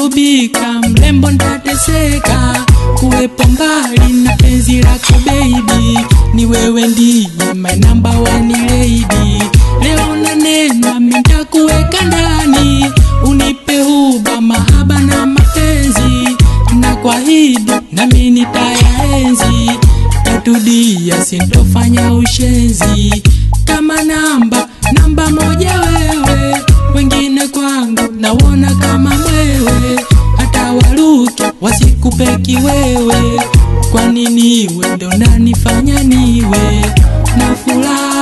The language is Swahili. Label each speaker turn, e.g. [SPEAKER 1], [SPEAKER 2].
[SPEAKER 1] ntaubika mrembo ntateseka kuwepo mbali na penzi lako baby ni wewe ndiye my number one lady leo na neno mintakuweka ndani unipe huba mahaba na mapenzi na kwa hidi nami nitayaenzi tatudia sintofanya ushenzi kama namba namba moja wewe wengine kwangu nawona kama mwewe hata waruki wasikupeki wewe kwani niwe ndo nanifanya niwe na furaha